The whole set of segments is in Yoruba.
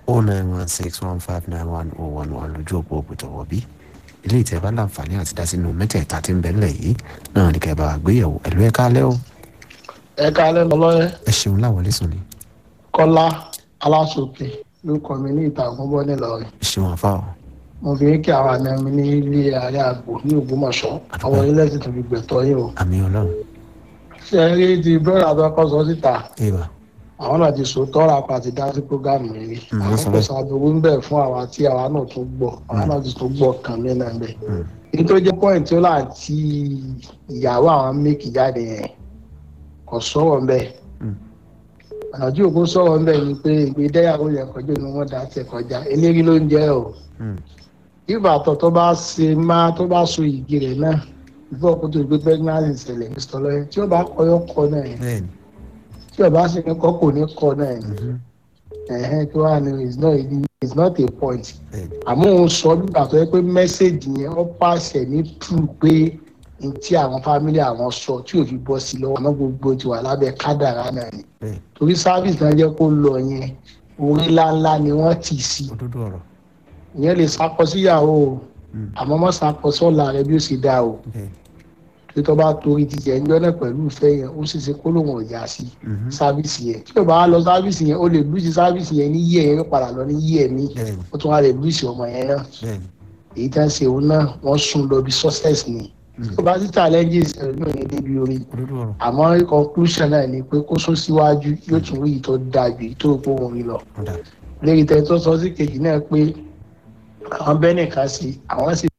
o nine one six one five nine one oh one one lójú òpó òpìtọ̀wọ̀ bí ilé ìtẹ́ bá láǹfààní àti dá sínú mẹ́tẹ̀ẹ̀ta tí ń bẹ ńlẹ̀ yìí náà ní kẹ́ bá wa gbéyẹ̀wò ẹ̀lú ẹ̀ kálẹ́ o ẹ káalẹ́ lọ́lọ́yẹ ẹ ṣeun láwọlé sùn ni kọ́lá aláṣọkè ló kọ́ mi ní ìtàgùn bọ́ nílọrin ẹ ṣeun àfa o mo fi ń kí àwọn àna mi ní ilé ààrẹ àgbò ní ògbómọ̀ṣọ́ àwọn ilé sì tún fi gbẹ̀tọ́ yìí o àmì ọlọ́run ṣe é rí ti bẹ́ẹ̀rẹ̀ àtọ́kọ́ sọ síta ìwà àwọn náà ti sòótọ́ ra pa ti dá sí prógámù yìí Mm, wọ́n àwọn sọ kò bẹ́ẹ̀. sàbẹ̀wò ń bẹ̀ fún àwa tí àwa náà tún gbọ́ àwa náà ti tún gbọ́ kàn mí náà bẹ̀. Mm. èyí tó jẹ́ pọ́ìntì ó láti ìyàwó àwọn méèkì jáde yẹn kò sọ̀rọ̀ ń bẹ̀ Mm. ọ̀nà tí òkú sọ̀rọ̀ ń bẹ̀ ni pé ìgbédẹ́yàwó yẹn kọjá ni wọ́n dá tẹ̀ kọjá eléré ló ń jẹ́ o Mm. ìbàtọ̀ tó bá ṣe máa tó bá so ìgì rẹ̀ náà ìfọ̀ kó tó gbé pregnancy ṣẹlẹ̀ mr lọ́yẹ tí ó bá kọyọ́ kọ náà yẹn bẹ́ẹ̀ni tí ó bá ṣe ní kọ́ kò ní kọ náà yẹn mhm, ẹ̀hẹ́n kí wàá ní it's not it's not a point bẹ́ẹ̀ni àmọ́ òun sọ nígbà tó yẹ pé mẹ́sẹ̀gì yẹn ó pàṣẹ ní true pé n tí àwọn fámílì àwọn sọ tí ò fi bọ́ sí lọ́wọ́ àmọ́ gbogbo ti wà lábẹ́ kádàrá náà ni bẹ́ẹ̀ni torí sáfíìsì náà jẹ́ kó lọ yẹn orí ńláńlá ni wọ́n tì sí òdodo ọ̀rọ̀ ìyẹn lè sakọ síyàwó o Mm. àmọ́ mọ́ sakọ sọ́la rẹ bí ó ṣe dáa o bẹ́ẹ̀ni tí tó bá torí ti jẹ́ ńjọ́ náà pẹ̀lú ìfẹ́ yẹn ó ṣe ṣe kó lóun ọ̀yà sí mhm, sáfíìsì yẹn tí ò bá wá lọ sáfíìsì yẹn ó lè lùsì sáfíìsì yẹn ní yí ẹ̀ yẹn padà lọ ní yí ẹ̀ mí bẹ́ẹ̀ni ó tún wá lè lùsì ọmọ yẹn náà bẹ́ẹ̀ni èyí tá ń ṣe òun náà wọ́n sún lọ bí success ni Mm. tó bá sí challenges ẹ̀rọ náà ní débi orí òdodo ọ̀rọ̀ àmọ́ conclusion náà ni pé kó sún síwájú yóò tún rí ìtọ́ dáa ju èyí tó rò pé òun rí lọ ọ̀dà lérí tẹ tó sọ sí kejì náà pé àwọn bẹ́ẹ̀ nìkan sí àwọn sì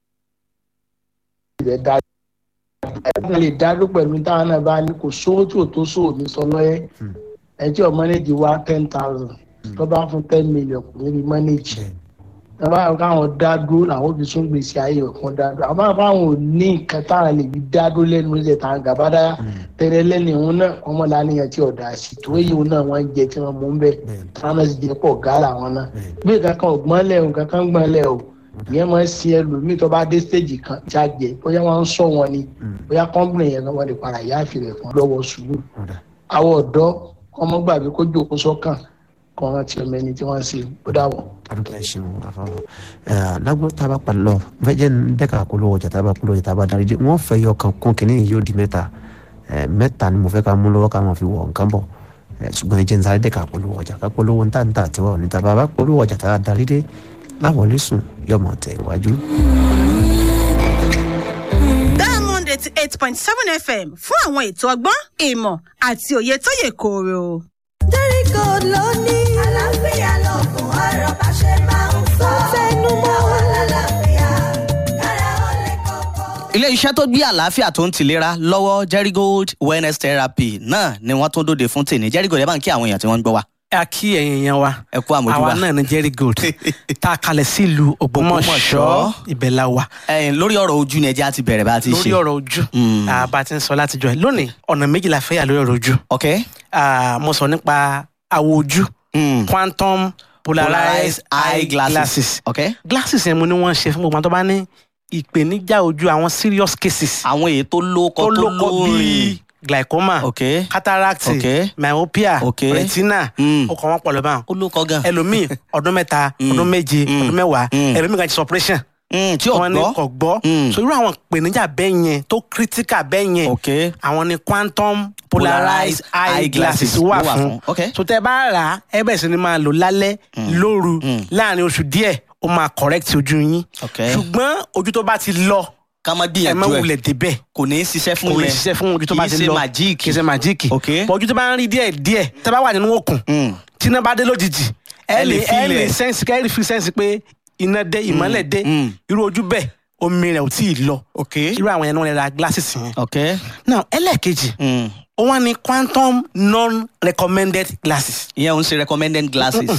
lè dá ẹ̀ka lè dádó pẹ̀lú táwọn náà bá ní kò sówó tí ò tó sóò ní sọ lọ́yẹ́ Hmm. ẹ tí ò mọ́nẹ́jì wá ten thousand tó bá fún ten million kò ní rí mọ́nẹ́jì bẹ́ẹ̀ni tọ́ba àwọn káwọn dá dúró làwọn òbí tún gbèsè ayé ọ̀kan dá dúró àmọ́ àbáwọn ò ní nǹkan táwọn lè fi dá dúró lẹ́nu ilẹ̀ táwọn gàbádá Mm. tẹ́lẹ̀ lẹ́nu ìhun náà ọmọ làníyàn tí ọ̀dà sí tó èyí òun náà wọ́n ń jẹ tí wọ́n mú ń bẹ̀ bẹ́ẹ̀ni táwọn náà sì jẹ́ pọ̀ gàrà wọn náà bẹ́ẹ̀ni bí kankan ò gbọ́n lẹ̀ o kankan ń gbọ́n lẹ̀ o ìyẹn máa ń sin ẹlòmíì tó bá dé stéèjì kan tí a jẹ bóyá wọ́n ń sọ wọn ni Mm. bóyá kọ́ńpìnì yẹn kan wọ́n lè para ìyá àfihàn fún lọ́wọ́ sùúrù ọ̀dà àwọn ọ̀dọ́ ọmọ gbàgbé kó jókòó sọ́kàn kọ́ wọn ti ọmọ ẹni tí wọ́n ń ṣe ó dàwọ̀. adúgbò ẹ ṣeun àfọwọ́ ẹ lágbó tá a bá palẹ̀ lọ fẹ́jẹ́ ń dẹ́ka polówó ọjà tá a bá polówó ọjà tá a bá darí dé wọ́n fẹ́ yọ kan kún kínní yìí yóò di mẹ́ta ẹ mẹ́ta ni mo fẹ́ ká mú lọ́wọ́ ká máa fi wọ̀ nǹkan bọ̀ ẹ ṣùgbọ́n ẹ jẹ́ ń sáré dẹ́ka polówó ọjà ká polówó ń tà ń tà tiwa ò ní tá a bá polówó ọjà tá a darí dé láwọlé sùn yọmọ tẹ̀ iwájú. diamond eighty eight point seven fm fún àwọn ètò ọgbọ́n ìmọ̀ àti òye tó yè kooro. jẹ́ríkò ló ní. àlàáfíà lọ́gùn ọ̀rọ̀ bá ṣe máa ń sọ. tẹnu mọ́ wọn lálàáfíà kára ó lè kọ́kọ́. ilé iṣẹ́ tó gbé àlàáfíà tó ń tìlera lọ́wọ́ jerigold wellness therapy náà ni wọ́n tún dòde fún tèmi jerigold ẹ bá ń kí àwọn èèyàn tí wọ́n ń gbọ́ wa a kí ẹ̀yin yẹn wa ẹ kú àmójúbà àwa náà ní jerry gold tá a kalẹ̀ sílùú ògbómọ̀ṣọ́ Ògbómọ̀ṣọ́. ibẹ̀ la wà ẹ̀yin lórí ọ̀rọ̀ ojú ni ẹjẹ́ á ti bẹ̀rẹ̀ bá a ti ṣe lórí ọ̀rọ̀ ojú Mm. ah, bá a ti ń sọ látijọ́ ẹ̀ lónìí ọ̀nà méjì la fẹ́ yà lórí ọ̀rọ̀ ojú ok Ah, mo sọ nípa àwọ̀ ojú Mm. quantum polarized eye glasses ok glasses yẹn mo ní wọ́n ṣe fún gbogbo àwọn tó bá ní ìpèníjà ojú àwọn serious cases àwọn èyí tó lóko tó tó lóko lórin bíi glaucoma ok cataract Ok. myopia Ok. retina Mm. ó kọ́ wọn pọ̀ lọ́bàá ó lóko gan ẹlòmíì ọdún mẹ́ta Mm. ọdún méje Mm. ọdún mẹ́wàá Mm. ẹlòmíì kan ti operation Mm, tí ò wọn ní gbọ́ kò gbọ́ Mm. so irú àwọn ìpèníjà bẹ́ẹ̀ yẹn tó critical bẹ́ẹ̀ yẹn ok àwọn ni quantum polarized eye glasses wà fún ok so tẹ bá rà á ẹ bẹ̀rẹ̀ sí ni máa lò lálẹ́ lóru Mm. láàrin oṣù díẹ̀ ó máa correct ojú yín ok ṣùgbọ́n ojú tó bá ti lọ ká má ẹ má gbìyànjú ẹ wulẹ̀ débẹ̀ kò ní í ṣiṣẹ́ fún kò lè yẹn ṣiṣẹ́ fún ojú tó bá ti kì í lọ ṣe màjíìkì kì í ṣe màjíìkì Ok. bọ̀ ojú tó bá ń rí díẹ̀ díẹ̀ tẹ bá wà nínú òkun Mm. tí iná bá dé lójijì Ẹ ẹ lè lè ẹ feel lè ẹ̀. sẹ́ǹsì kẹ́ ẹ lè fi sẹ́ǹsì pé iná dé ìmọ́lẹ̀ dé mm. irú ojú bẹ́ẹ̀ omi rẹ̀ ò tí ì lọ ok irú àwọn yẹn ni wọ́n lè ra glasses yẹn. ok now ẹlẹ́ẹ̀kejì Mm. ó wá ní quantum non recommended glasses. ìyẹn ò ń ṣe recommended glasses